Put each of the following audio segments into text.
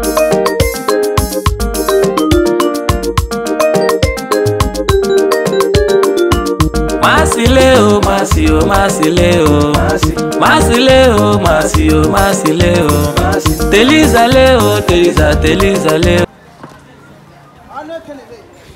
Masile o, masi o, masile o. Masile o, masi o, masile o. Teliza le o, teliza, teliza le o. ọnụ ekelebe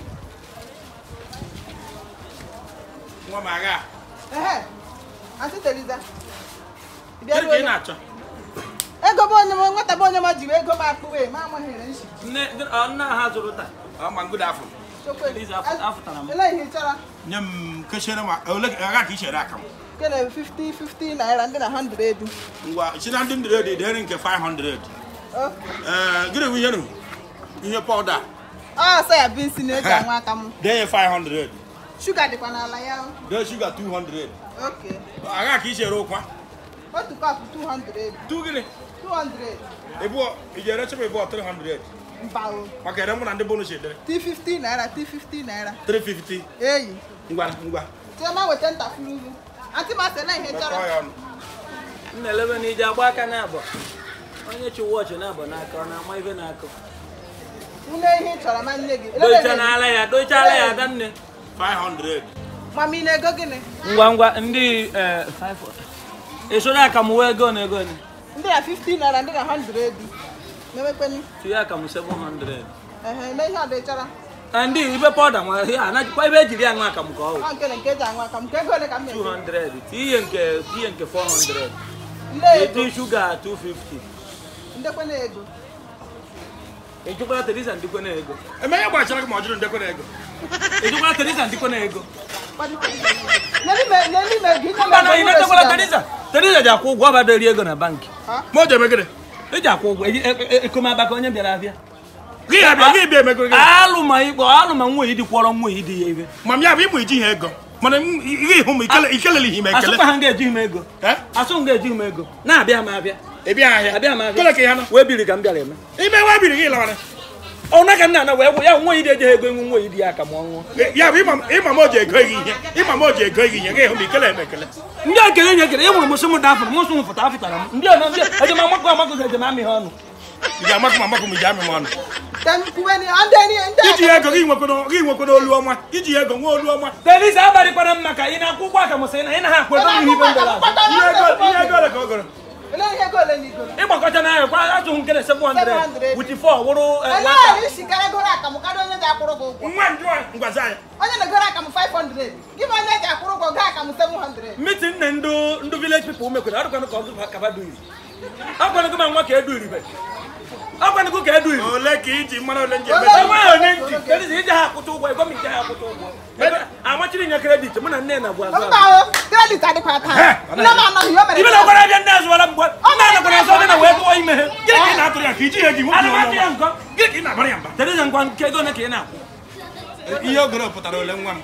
nwa m agha ehe asị teriza Kedu ka ị na-achọ ego bụ onye m nwata bụ onye m jiri ego m akpụwe ma amaghịrị nshi Nne ọ nna ha zụrụ taa. ọ ma ngụda afọ chokwe Teriza, afụ- afụtara m. ele ihe ị chọrọ nye m kechere m ole agha ka i chere aka m kele 50 50 naira ndị na 100 edu ngwa si na ndị ndịrị dị dịrị nke 500 Okay. ee gịnị bụ ihe nụ ihe pọda ọ sọ ya bụ isi na-eji anwa aka m denye 500 shuga dịkwa n'ala ya dee shuga 200 oke agha ka i chere ụkwa otu kọpụ 200 edu tu gịnị 200 ịbụọ iji ere chebe ịbụọ 300 mba o maka ere mụ na ndị bonus edere t50 naira t50 naira 350 eyi ngwa ngwa chioma weta ntakịrị ugwu antị masị ele ihe ị chọrọ mekọọ ya ọnụ M na-elebe na ije agba aka n'abọ. Onye chi wọchị n'abọ n'aka ọ na-ama ife n'aka. une ihe ị chọrọ ma nne gị Doicha n'ala ya, doicha ala ya ada nne. 500 mama ị na-ego gịnị Ngwa ngwa ndị eh, five esoro akamụ wee ego na ego ni. ndị na 50 naira ndị na 100 edu mewekweni Tinye akamụ 700. ehe eme ihe ọ dị chọrọ Na ndị ibe pọda nwere ihe anajikwa ebe ejiri aṅụ akamụ ka ọ wụ. ọ nke na nke eji anwa aka m nke ego ole ka m na-ego 200 tinye nke tinye nke 400 ndị ego eti shuga 250 ndekwe na ego ejukwara teresa ndikwe na ego eme ihe gbachara gị ma ọ jụrụ ndekọ na ego ejukwara teresa ndikwe na ego n'elime n'elime ego inye mba na m ị na-etekwara teresa teresa ji akwụ ụgwọ ọbado eri ego na bankị ma o ji eme gịnị eji akwụ ụgwọ eji- e- e- ekomaba ka onye bịara abịa gị ya bịa gị bịa emego gịnị alụ ma ikpọ alụ ma nwa idi kwọrọ nwa idi ya ibe ma m ya bụ ịmụ iji ha ego mana m- ihe ịhụ m ikele- ikelele ihe m ekele asụkwa ha ga-ejighị m ego Eh? asụ m ga-ejighị m ego na-abịa m abịa ị bịa ahịa abịa m kele ka abịa ya nọ wee biri ka m bịara eme ime wa biri gị lawara ọna ka nna ana wee gwụ ya nwa idi ejeghị ego enwe nwa idi ya ka ma ọ nwụọ ya bụ ịma- ịma m o ji ego gị ihe ịma m o ji ego gị ihe gị ịhụ m ikele m ekele ndị a kere nye ekele e nwere mụsị m da afụrụ mụsị m fụta afụtara m ndị ọnọ ndị ejem amakọ amakọ ga ejem amị ha ọnụ ị ga-amakụ m amakụ m iji amị m ọnụ kuweni ndị enyi ndị iji ego gị nwekwana gị nwekwana olu ọma iji ego nwe olu ọma teresa abalịkwara m maka ị na-akwụ ụgwọ aka mụsị na ị na ha akwụ ego n'ihe ibe ndara azụ ihe ego ihe ego ole ka ọ goro ele ihe ego ole na igoro ịgbakọta n'ahịa kwa atụghị nkele 700 700. with 4 wụrụ eh, ele nwata. ahụ isi gara goro akamụ karịa onye ji akwụrụ gị ụgwọ nwa njụ a ngwazi anyị onye na-egoro akamụ 500 gị bụ onye ji akwụrụ ụgwọ gaa akamụ 700 meeting na ndị ndị village people mekwere ọdụkwanụ ka ọ kaba duiri ọkwanụ gị ma nwa ka eduribe ọkwanụ gị ka eduriri ole ka iji mara ole nji Ole- eme enweghị onye ntị teresa ije ha akwụta ụgwọ ego m ije ha akwụta ụgwọ Ego- amachiri nye kredit mụ na nne na bụ azụ mba o kredit adịkwa taa nne m anọghị o mere ibe na gwara abịa ndị azụwara mgbe nna anakwara azụ dị na wee gụọ ime ha gịnị ka ị na-atụrụ ya ka iji ya gị nwoke ana m ọnụ atụ ya ọma? nkọ gịnị ka ị na-agbara ya mba teresa ngwa nke ego ole ka ị na-akwụ ihe ogoro pụtara ole nwa m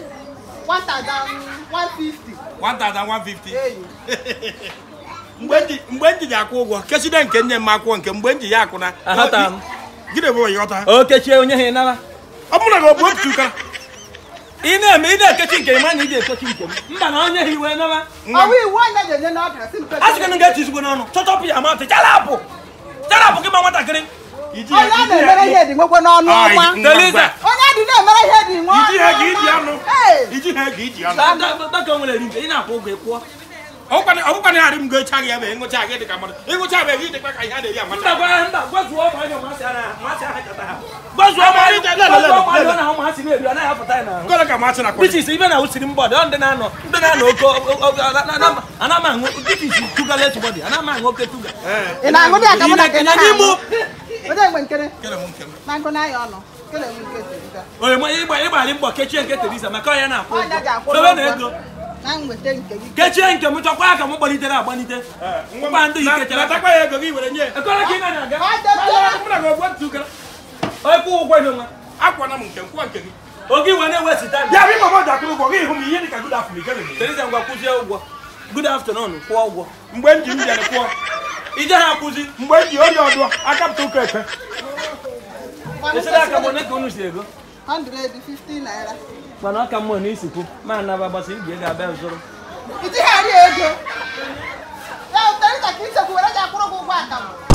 1150 1150 eyi mgbe m ji- mgbe m ji ji akwụ ụgwọ keside nke nye m akwụkwọ nke mgbe m ji ya akwụna Aghọtara m. gịnị bụ ịghọta o kechie onye ha ịnara ọ bụrụ na gị ọ bụ otu ụkara ị na-eme ị na-ekechi nke ịma na ị ga-ekechi nke m mba na onye ha iwe nara ọwụ iwu onye ji enye n'ọbịa si mpe a sị gị na ga-eti izugbo n'ọnụ chọtọpụ ya matị charapụ charapụ gị ma nwatakịrị iji onye a na-emere ihe dị nwekwe n'ọnụ Ai, ọma ngwa, Teresa. ngwa. onye dị na-emere ihe dị nwe iji ha ga iji anụ Hey! iji ha ga iji anụ dọka o nwere rinje ị na-akwụ ụgwọ ịkwụọ ọbụkwana ya arị m ga-echa gị ebe ịṅụcha gị dị ka mmadụ ịṅụcha ebe gị dịkwa ka ihe a na-eri mba amata gwa ha mba gwazuo ụmụ anya masị ara masị aha kata ha gwazuo ụmụ anya Lele, lele, gwazuo ụmụ anya lele. na ha ụmụ ha si na-eri ọ naghị apụta ya n'ahụ gole ka masị na This is ibe na usiri mbọdị ọ ndị na-anọ ndị na-anọ oke ana m aṅụ this is sugar less body ana m aṅụ oke sugar ị na-aṅụ dị akamụ na nke Ị na-enye ime onye nwe nkere kele m nke m na nkụ n'anya ọnụ kele nwe nke Teresa. onye ma ịgba ịgbalị mbọ kechie nke Teresa maka ọ ya na-akwụ Onye ji akwụ ụgwọ sobe na ụgwọ. ego na nweta nke gị kechie nke m chọkwa aka m gbalitere agbalite ngwa ndị yi kechara aka natakwa ya ego gị were nye ekọrọ ka ị na-aga Ọ dọtara. mụ na gị ogbu otu ụkara onye kwụ ụgwọ ihe nwa akwana m nke m kwụọ nke gị oge iwe na-ewesita ya bụ ịma m ji akwụrụ ụgwọ gị hụ m ihe dị ka good afternoon ikele m Teresa ngwa kwụzie ụgwọ good afternoon kwụọ ụgwọ mgbe m ji m bịara kwụọ ije ha akwụzi mgbe m ji ori ọdụ akapụta ụka ekpe esere aka m one ka unu si ego 150 naira mana ọ ka mmụọ na isikwu ma anaba gbasa igwe ga-abịa zụrụ itigharị ego ya Teresa ka ichekwu were ji akwụrụ gị ụgwọ akamụ